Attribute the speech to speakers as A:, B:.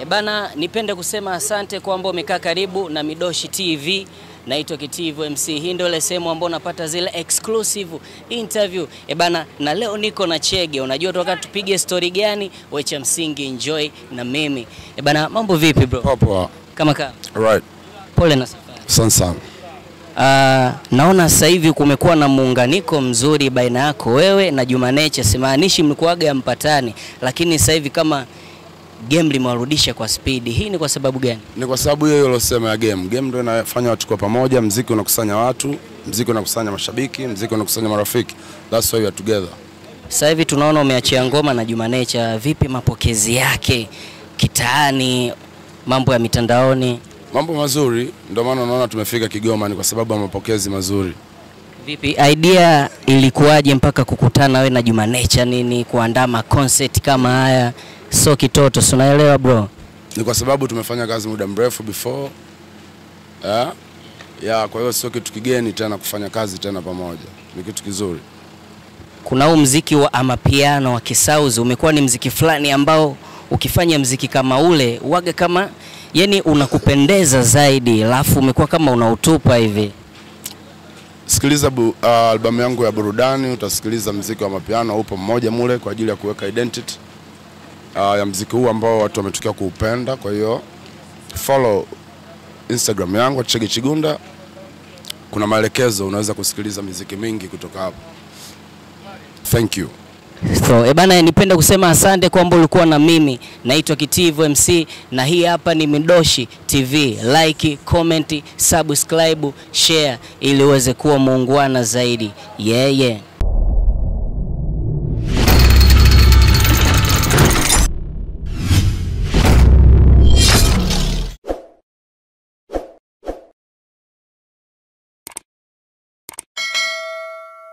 A: Bana, nipende kusema asante kwamba umekaa karibu na Midoshi TV. Naitwa Kitivo MC. Hii ndio ile sehemu ambayo unapata zile exclusive interview. E bana, na leo niko na Chege. Unajua toka tupige story gani? We cha msingi enjoy na mimi. E bana, mambo vipi bro?
B: Poa.
A: Kama kama.
B: Right.
A: Pole na safari.
B: Asante sana.
A: Ah, naona sasa hivi kumekuwa na muunganiko mzuri baina yako wewe na Juma Nature. Simaanishi mlikuwaga mpatani, lakini sasa hivi kama game limewarudisha kwa spidi. Hii ni kwa sababu gani?
B: Ni kwa sababu hiyo ilosema ya game. Game ndio inafanya watu kwa pamoja, mziki unakusanya watu, mziki unakusanya mashabiki, mziki unakusanya marafiki. That's why we are together.
A: Sasa hivi tunaona umeachia ngoma na Juma Nature. Vipi mapokezi yake kitaani, mambo ya mitandaoni?
B: Mambo mazuri, ndio maana unaona tumefika Kigoma ni kwa sababu ya mapokezi mazuri.
A: Vipi idea ilikuwaje mpaka kukutana wewe na Juma Nature nini kuandaa ma concert kama haya? So kitoto, si unaelewa bro?
B: Ni kwa sababu tumefanya kazi muda mrefu before. Yeah. Yeah, kwa hiyo sio kitu kigeni tena kufanya kazi tena pamoja. Ni kitu kizuri.
A: kuna huu mziki wa amapiano wa kisauzi umekuwa ni mziki fulani ambao ukifanya mziki kama ule uwaga kama yani unakupendeza zaidi, alafu umekuwa kama unautupa hivi.
B: Sikiliza bu, uh, albamu yangu ya burudani, utasikiliza mziki wa mapiano upo mmoja mule kwa ajili ya kuweka identity uh, ya mziki huu ambao watu wametokea kuupenda. Kwa hiyo follow Instagram yangu Chege Chigunda, kuna maelekezo, unaweza kusikiliza miziki mingi kutoka hapo. Thank you.
A: So, e bana, nipenda kusema asante kwamba ulikuwa na mimi. Naitwa Kitivo MC na hii hapa ni Midoshi TV. Like, comment, subscribe, share ili uweze kuwa muungwana zaidi. Yeah, yeah.